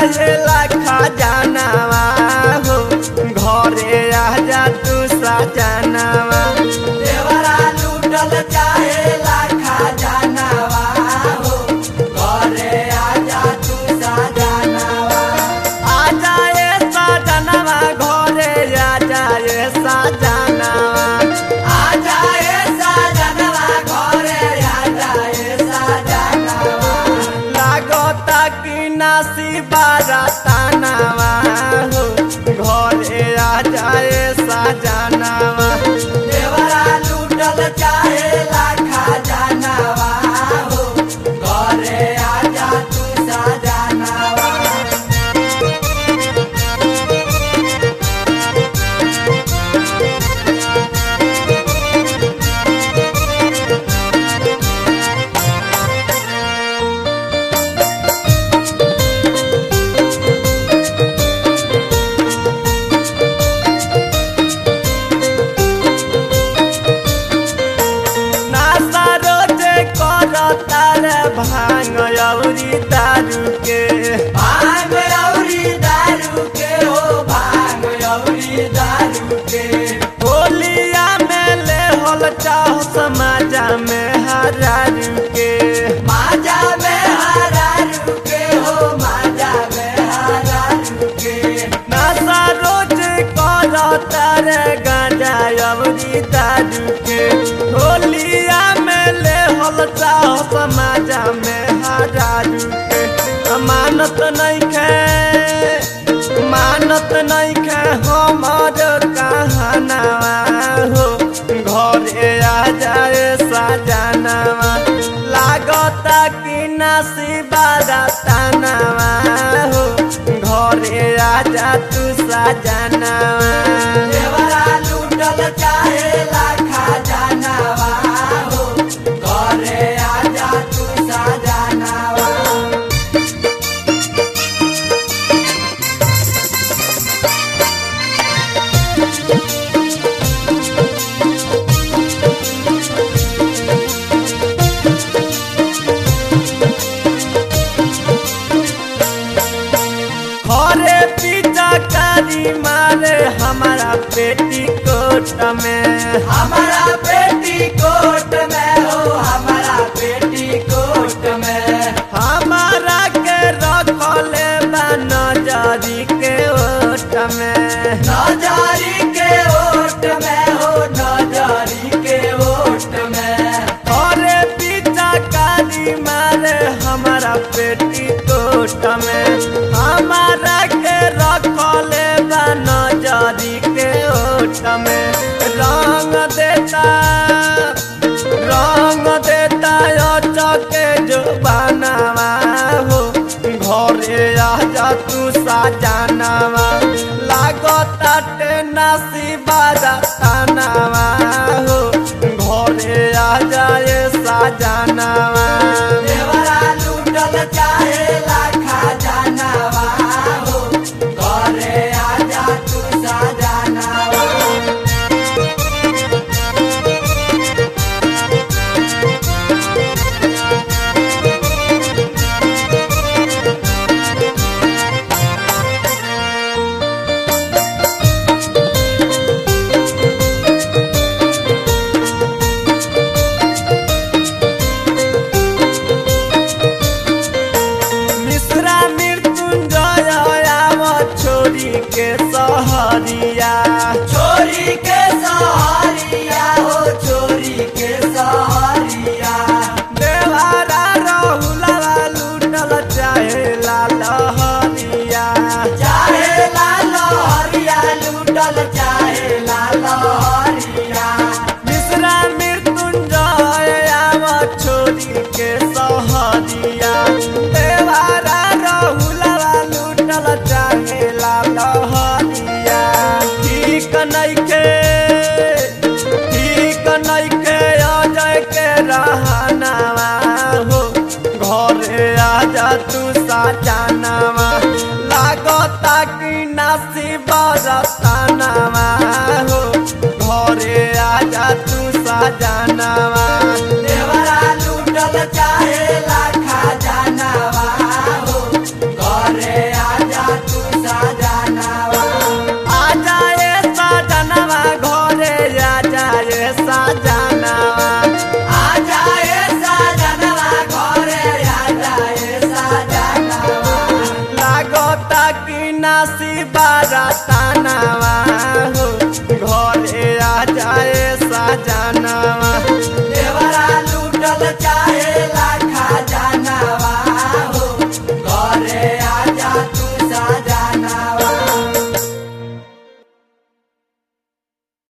चाहेला खजानावा हो घरे आजा तू सजनावा देवरा लूटल चाहेला खजानावा हो घरे आजा तू सजनावा आजा ए सजनावा घरे आजा ए सजनावा आजा ए सजनावा घरे आजा ए सजनावा लागता कि नासी बारातानावा हो घरे आ जाए सजनावा देवरा लूटल चाहेला खजानावा हो घरे आ जा तू सजनावा नासा रोजे करता रे भांग औरी दारू के भांग औरी दारू के हो भांग औरी दारू के होलिया में ले होल चाह समाजा में हरारू के माजा में हरारू के हो माजा में हरारू के नासा रोज करता रे गांजा अवरी दारू के होलिया में ले होल चाह समाजा में हरारू के मानत नहीं खे मानत नहीं खे हमर कहनावा हो घरे आ जाए सजनावा लागता कि नासी बारातानावा हो घरे आ जा तू सजनावा देवरा लूटल चाहेला खजानावा हो घरे आ जा तू सजनावा हरे पिता कारी मारे हमारा पेटी कोट में हमारा पेटी कोट में हो हमारा पेटी कोट में हमारा के रखले बा नजरी के ओट में नजरी के ओट में हो नजरी के ओट में हरे पिता कारी मारे हमारा पेटी कोट में हमारा के रखले बा नजरी के ओट में रंग देता रंग देता चके जो बनावा हो घरे आ जा तू सजनावा लागता टेनासी बाजानावा हो घरे आ जाए सजनावा देवरा लूटल चाहेला खजानावा हो घरे आ जा तू सजनावा मिश्रा मृत्युंजय आव छोरी के सहरिया छोरी के सहरिया हो छोरी के सहरिया देवारा रहुला लूटल चाहे लहरिया चाहे लहरिया लूटल चाहे लहरिया मिश्रा मृत्युंजय आव छोरी के सहरिया देवारा रहुलवा लूटल चाहे लहरिया ठीक नइखे ठीक नइखे अजय के रहनावा हो घरे आ जा तू सजनावा लागता कि नासी बरतानावा हो घरे आ जा तू सजनावा देवरा लूटल चाहेला खजानावा हो घरे आ नासी बारातानावा हो घरे आ जाए